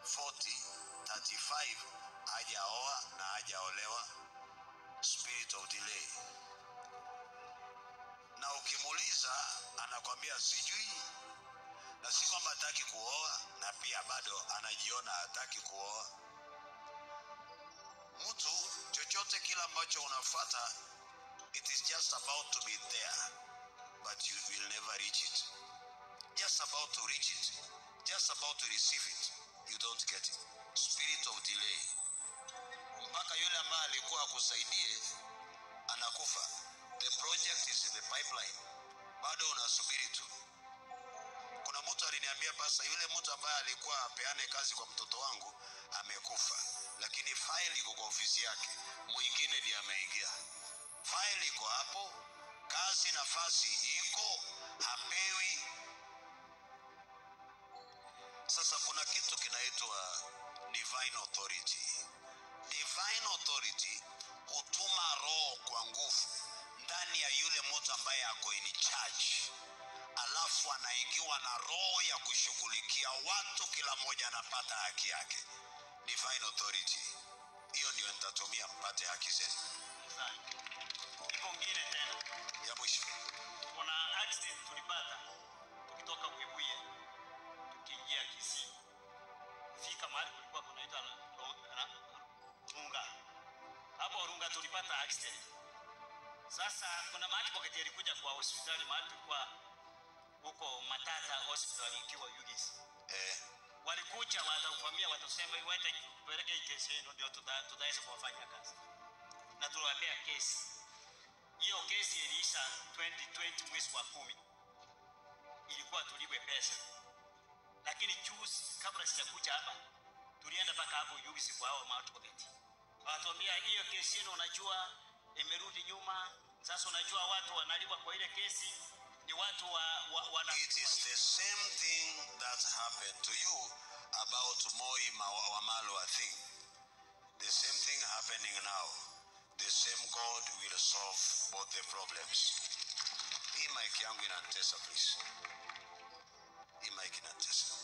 40 35 hajaoa na hajaolewa spirit of delay na ukimuuliza anakwambia sijui na si kwamba hataki kuoa na pia bado anajiona hataki kuoa mtu chochote kile ambacho unafuata it is just about to be there but you will never reach it just about to reach it just about to receive it you don't get it spirit of delay mpaka yule ambaye alikuwa akusaidie anakufa the project is in the pipeline bado unasubiri tu kuna mtu aliniambia basa yule mtu ambaye alikuwa apeane kazi kwa mtoto wangu amekufa lakini faili iko kwa ofisi yake mwingine ndiye ameingia faili iko hapo kazi nafasi iko hapewi sasa kuna kitu kinaitwa divine authority divine authority hutuma roho kwa nguvu ndani ya yule mtu ambaye ako in charge alafu anaingiwa na roho ya kushughulikia watu kila mmoja anapata haki yake divine authority hiyo ndio nitatumia mpate haki zenu Sana. Iko ngine tena. ya mwisho Kuna accident tulipata tukitoka Webuye tukiingia Kisii. Fika mahali kulikuwa kunaitwa na Ro- na- Runga. Hapo Runga tulipata accident. Sasa kuna mahali Boketi alikuja kwa hospitali mahali tulikuwa huko Matata hospital ikiwa UGS. eh, Walikuja watakuvamia, watasema iwete kupeleke hii kesi yenu ndio tuta- tutaweza kuwafanyia kazi, na tuliwapea kesi. Hiyo kesi iliisha 2020 mwezi wa kumi, ilikuwa tuliwe pesa, lakini juzi kabla sijakuja hapa tulienda mpaka hapo UGS kwa hao maadvocate, watuambia hiyo kesi yenu, unajua imerudi nyuma. Sasa unajua watu wanalipa kwa ile kesi ni watu wa, wa, wana it is the same thing that happened to you about moi Ma- wamalwa thing the same thing happening now the same god will solve both the problems hii mike yangu inantesa please hii mike inantesa